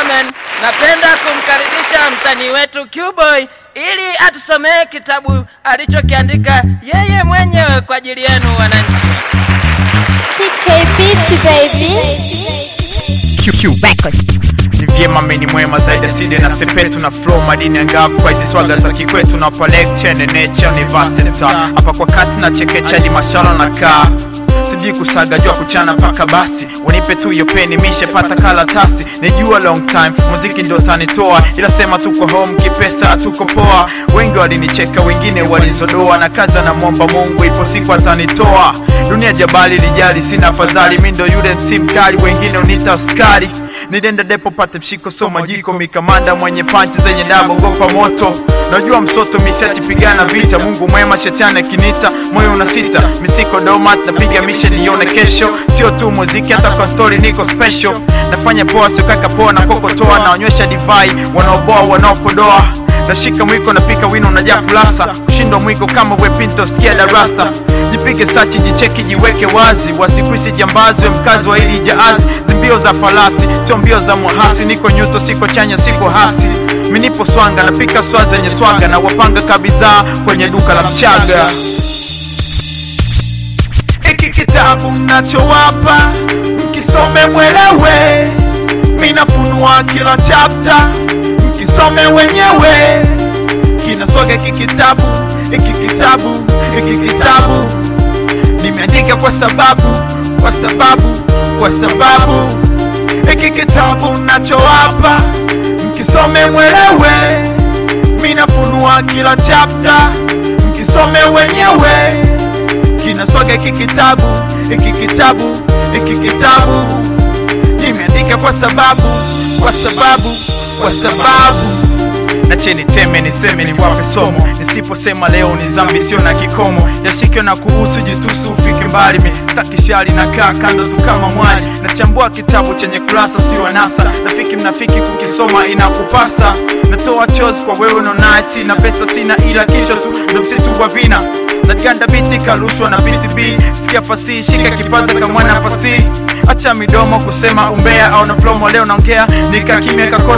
gentlemen, napenda kumkaribisha msanii wetu Qboy ili atusomee kitabu alichokiandika yeye mwenyewe kwa ajili yenu wananchi. PK Beat baby. QQ Records. Ni vyema meni mwema zaidi aside na sepetu na flow madini angavu kwa hizi swaga za kikwetu na pa lecture and nature ni vast hapa kwa kati na chekecha hadi mashala na kaa sijui kusaga jua kuchana paka basi unipe tu hiyo peni mishe pata karatasi nijua long time muziki ndio tanitoa ila sema tuko home kipesa tuko poa wengi walinicheka wengine walizodoa na kaza na mwomba mungu ipo siku atanitoa dunia jabali lijali sina afadhali mi ndo yule msi mkali wengine unita askari nilienda depo pate mshiko soma jiko mikamanda mwenye panchi zenye dabu gopa moto najua msoto misiachi pigana vita mungu mwema shetani akinita moyo una sita misiko domat napiga mishe nione kesho sio tu muziki hata kwa story niko special nafanya poa siokaka poa na kokotoa naonyesha divai wanaoboa wanaopodoa nashika mwiko napika wino najaa kulasa kushindwa mwiko kama wepinto sikia darasa jipige sachi jicheki jiweke wazi wasikuisi jambazi we mkazi wa hili jaazi zimbio za falasi sio mbio za mwahasi niko nyuto siko chanya siko hasi minipo swanga napika swa zenye swaga na wapanga kabizaa kwenye duka la mchaga hiki kitabu mnachowapa mkisome mwelewe minafunua kila chapta mkisome wenyewe kinaswaga hiki kitabu hiki kitabu hiki kitabu nimeandika kwa sababu kwa sababu kwa sababu hiki kitabu nachowapa mkisome mwelewe minafunua kila chapta mkisome wenyewe kinaswaga hiki kitabu hiki kitabu hiki kitabu nimeandika kwa sababu kwa sababu kwa sababu na cheni teme niseme ni wape somo nisiposema leo ni zambi sio na kikomo yashike na kuhusu jitusu ufike mbali mi stakishari na kaa kando tu kama mwali nachambua kitabu chenye kurasa sio anasa rafiki mnafiki kukisoma inakupasa natoa chozi kwa wewe unaonaye sina pesa sina ila kichwa tu ndo msitu wa vina naganda biti karushwa na PCB sikia fasihi shika kipaza kamwana fasihi acha midomo kusema umbea au na plomo leo naongea nika kimya kakona